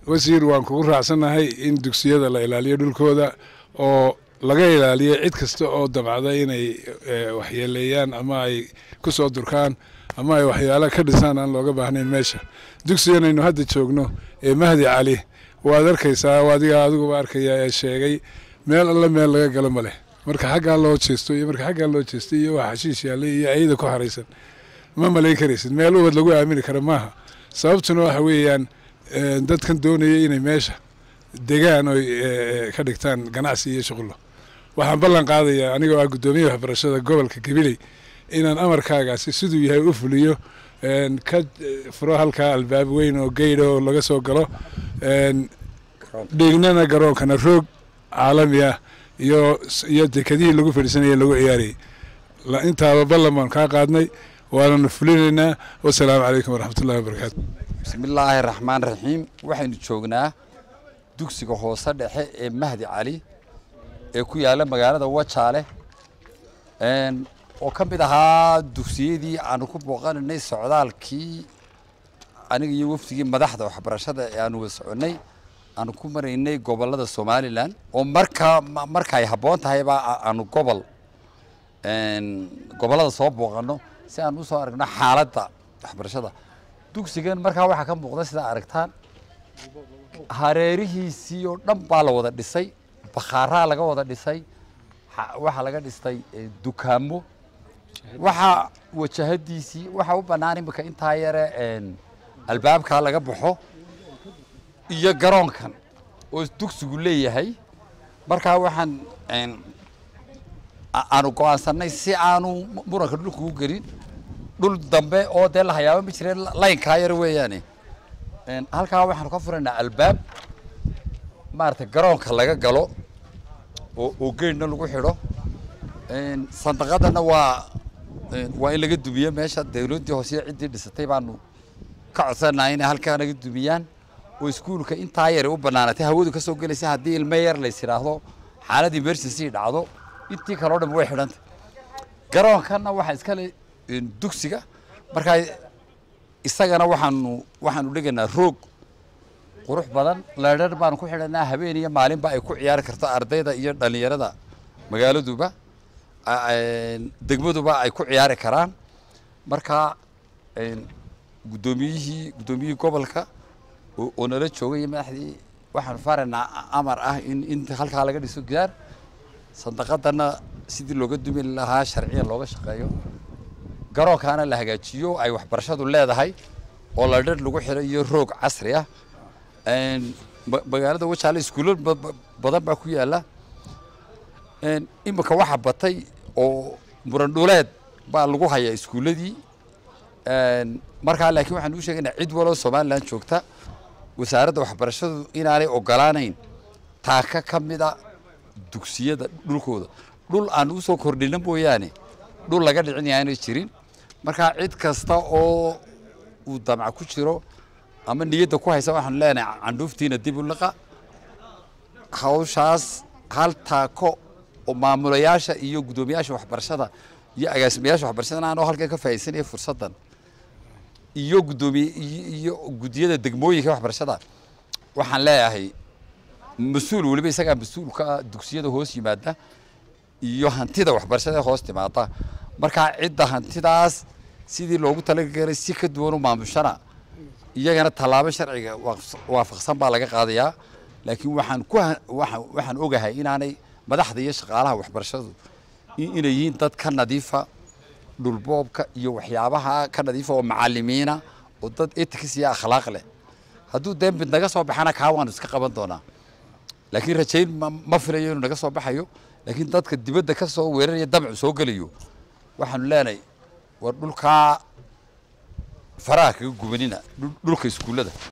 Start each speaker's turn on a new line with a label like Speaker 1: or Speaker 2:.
Speaker 1: wasiir waan kugu raacsannahay in dugsiyada la ilaaliyo dhulkooda oo laga ilaaliyo cid kasta oo dabcda inay waxyeeleeyaan ama ay ku soo durkaan ama ay waxyaala ka dhisaan aan looga baahnayn meesha dugsiganaynu hadda joogno ee mahdi cali waad arkaysaa adiga adiguba arkaya ee sheegay meel alle meel laga galo ma leh marka xaggaa loo jeesto iyo marka xaggaa loo jeesto iyo waa xashiish yaallay iyo ayada ku haraysan ma malayn karaysid meel ubad lagu aamini kara maaha sababtuna waxa weeyaan dadkan doonaya inay meesha degaan oy ka dhigtaan ganacsi iyo shuqullo waxaan ballan qaadayaa anigoo ah guddoomiyaha waxbarashada gobolka gabiley inaan amarkaagaasi siduu yahay u fuliyo ka furo halkaa albaab weyn oo geydha oo laga soo galo dhiignana garoonkana roog caalami ah iyo iyo dekadihii lagu fadhiisanaya lagu ciyaarayay intaaba ballan baan kaa qaadnay waananu fulinaynaa wasalaamu calaykum waraxmatullahi wabarakaatu
Speaker 2: bismillaahi raxmaan raxiim waxaynu joognaa dugsiga hoose dhexe ee mahdi cali ee ku yaalla magaalada wajaale oo ka mid ahaa dugsiyadii aanu ku booqanaynay socdaalkii aniga iyo wafdigii madaxda waxbarashada ee aanu wada soconnay aanu ku maraynay gobollada somalilan oo markaa marka ay habboon tahayba aanu gobol gobollada soo booqanno si aan usoo aragno xaaladda waxbarashada dugsigan markaa waxaa ka muuqda sidaa aragtaan hareerihiisii oo dhan baa la wada dhisay bakhaaraa laga wada dhisay waxaa laga dhistay dukaamo waxaa wajahadiisii waxaa u bannaan imika intaa yare albaabkaa laga baxo iyo garoonkan oo dugsigu leeyahay markaa waxaan aanu go-aansanay si aanu muranka dhulka u gelin dhul dambe oo dee la hayaaba ma jireen laynkaa yar weeyaane halkaa waxaanu ka furaynaa albaab maarata garoonka laga galo oo oo geedhna lagu xidho sandaqadana waa waa in laga dumiyo meesha dawladdii hooseye ciddii dhisatay baanu ka codsanahay inay halkaa naga dumiyaan oo iskuulka intaa yare u bannaanatay hawadu ka soo gelaysa haddii ilmo yar lays idhaahdo xaalad emergency dhacdo intii kaleo dhan way xidhantay garoonkanna waxaa iskale dugsiga markaa isagana waxaanu waxaanu dhigaynaa roog qurux badan leedhar baanu ku xidhanaa habeen iyo maalinba ay ku ciyaari karto ardayda iyo dhallinyarada magaaladuba degmaduba ay ku ciyaari karaan markaa guddoomiyihii guddoomiyihii gobolka oo nala joogay madaxdii waxaanu faaraynaa amar ah in in halkaa laga dhiso gidaar sandaqadana sidii looga dumi lahaa sharciyan looga shaqeeyo garoonkaana la hagaajiyo ay waxbarashadu leedahay oo ladhar lagu xidhay iyo roog casri ah magaalada wajaale iskuulo badan baa ku yaalla iminka waxaa batay oo muran dhuleed baa lagu hayaa iskuulladii markaa laakiin waxaan uu sheegaynaa cid waloo somalilan joogta wasaaradda waxbarashadu inaanay ogolaanayn taaka ka mida dugsiyada dhulkooda dhul aan usoo kordhina mooyaane dhul laga dhicin aanay jirin markaa cid kasta oo uu damca ku jiro ama niyadda ku haysa waxaanu leenahay candhuuftiina dib u liqa hawshaas hal taako oo maamulayaasha iyo guddoomiyaasha waxbarashada iyo agaasimayaasha waxbarashada aanoo halkan ka faa'iidsanaya fursaddan iyo guddoomiye iyo guddiyada degmooyinka waxbarashada waxaan leeyahay mas-uul weliba isagaa mas-uulka dugsiyada hoos yimaada iyo hantida waxbarashada hoos timaada markaa cidda hantidaas sidii loogu talagalay si ka duwan u maamushana iyagana tallaabo sharciga waafaqsan baa laga qaadayaa laakiin waxaan ku waxaan ogahay inaanay madaxda iyo shaqaalaha waxbarashadu inay yihiin dad ka nadiifa dhulboobka iyo waxyaabaha ka nadiifa oo macalimiina oo dad etics iyo akhlaaq leh hadduu dee mid naga soo baxana kaa waanu iska qaban doonaa laakiin rajayn ma filayo inuu naga soo baxayo laakiin dadka dibadda ka soo weeraraya damcu soo gelayo waxaanu leenahay war dhulkaa faraha kaga gubanina dhulka iskuullada